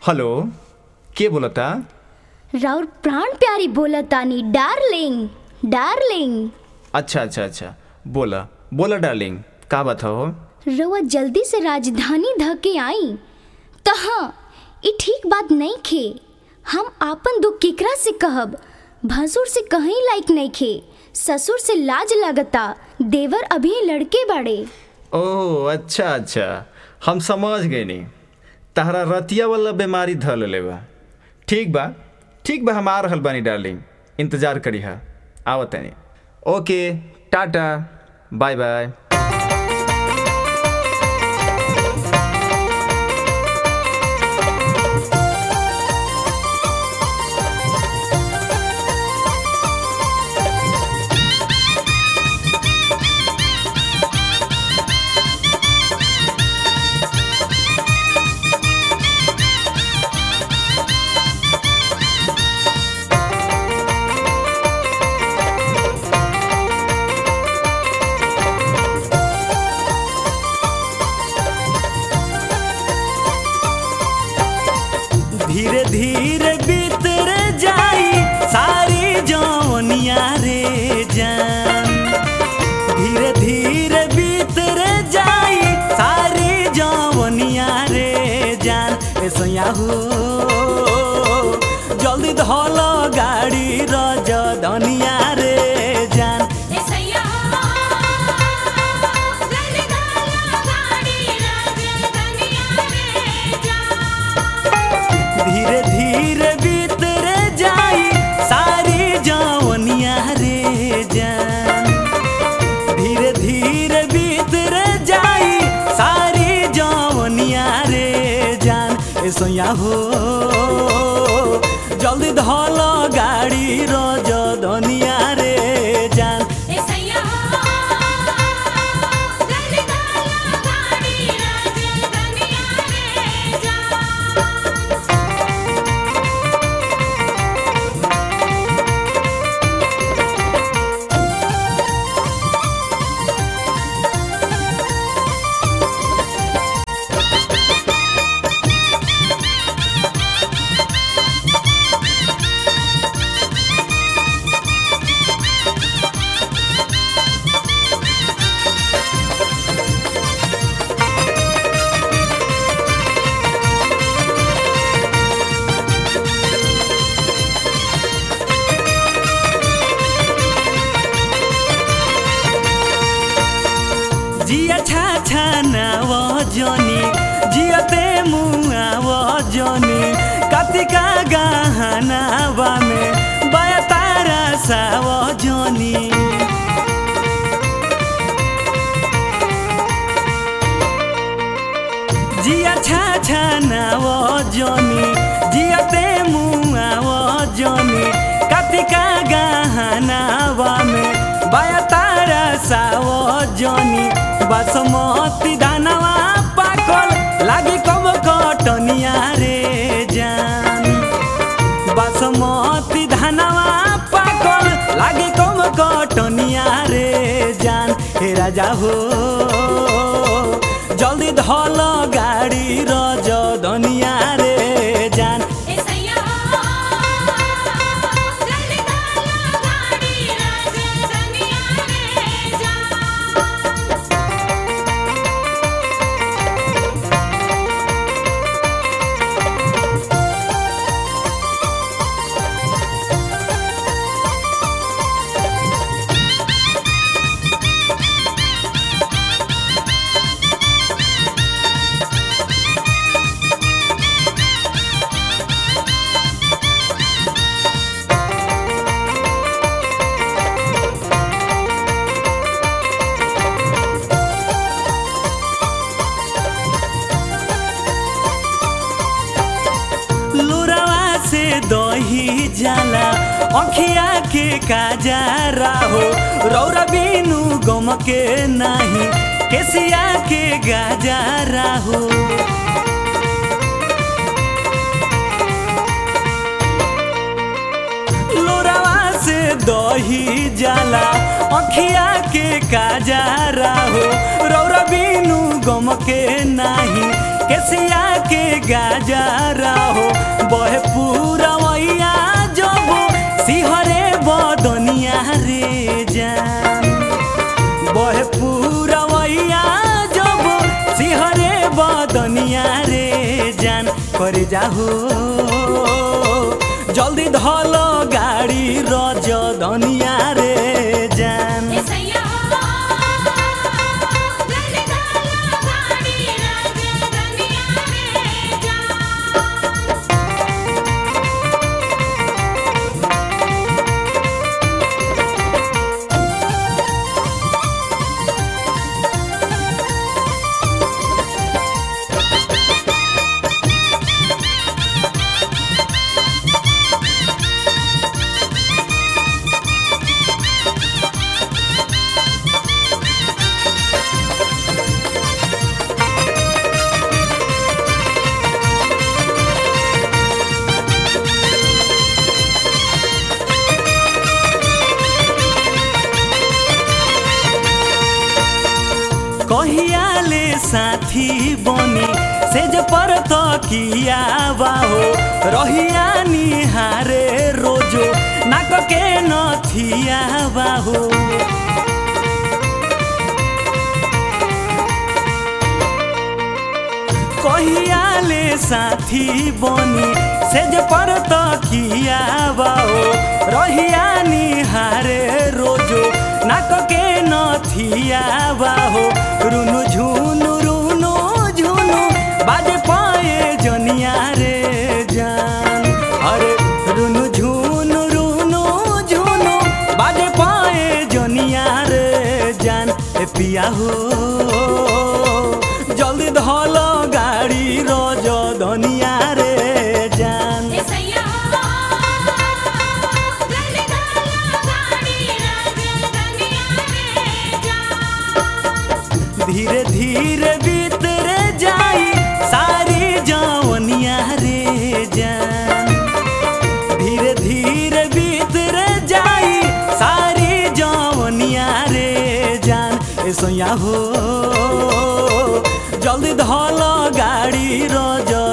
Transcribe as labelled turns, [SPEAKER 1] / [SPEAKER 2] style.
[SPEAKER 1] hello के बोलता
[SPEAKER 2] राउर प्राण प्यारी बोलतानी डार्लिंग डार्लिंग
[SPEAKER 1] अच्छा अच्छा अच्छा बोला बोला डार्लिंग का बात हो
[SPEAKER 2] रउआ जल्दी से राजधानी ध के आई त हाँ ई ठीक बात नहीं खे हम आपन दुख केकरा से कहब भसुर से कहीं लायक नहीं खे ससुर से लाज लगता देवर अभी लड़के बाड़े
[SPEAKER 1] ओह अच्छा अच्छा हम समझ गए नी तहरा रतिया वाला बीमारी धल लेबा ठीक बा ठीक बा हम आ रहल बानी डार्लिंग इंतजार करी हा आवत तनी ओके टाटा बाय बाय
[SPEAKER 3] धीरे धीरे बीतर जाई सारी जवनिया रे जान धीरे धीरे बीतर जाई सारी जवनिया रे जान ऐसा हो जल्दी धल गाड़ी रज धनिया रे जान धीरे धीरे बीतर जाई सारी जवनिया रे जान धीरे धीरे बीतर जाई सारी जवनिया रे जान ऐसा हो जल्दी धल गाड़ी रज धनिया रे जान जिया छा छा नाव जनी जियते मुआव जनी कतिका गहनावा में बया तारा साव जनी जिया छा छा नाव जनी जियते मुआव जनी कतिका गहनावा में बया तारा साव जनी बासमती दानवा पाकल लागी कब कटनिया रे जान बासमती धानवा पाकल लागी कब कटनिया रे जान हे राजा हो जल्दी धल गाडी रज धनिया रे जान लुरवा से दही जाला अखिया के काजारा हो रौरा बिनु गम के नाही केसिया के गाजारा हो लोरावा से दही जाला अखिया के काजारा हो रौरा बिनु गम के नाही केसिया के गाजरा हो बहे पूरा मैया जब सिहरे बदनिया रे जान बहे पूरा मैया जब सिहरे बदनिया रे जान करे जाहो जल्दी धल गाडी रज धनिया रे जान कहियाले साथी बनी सेज पर तकिया बाहो रहिया निहारे रोजो नाक के नथिया बाहो कहियाले साथी बनी सेज पर तकिया बाहो रहिया निहारे रोजो नाक के नथिया बाहो रुनु झुनु रुनु झुनु बाजे पाए जनिया रे जान अरे रुनु झुनु रुनु झुनु बाजे पाए जनिया रे जान ए पिया हो जल्दी धल गाडी रज धनिया रे जान धीरे धीरे बीतरे जाई सारी जवनिया रे जान धीरे धीरे बीतरे जाई सारी जवनिया रे जान ए सोया हो जल्दी धल गाडी रज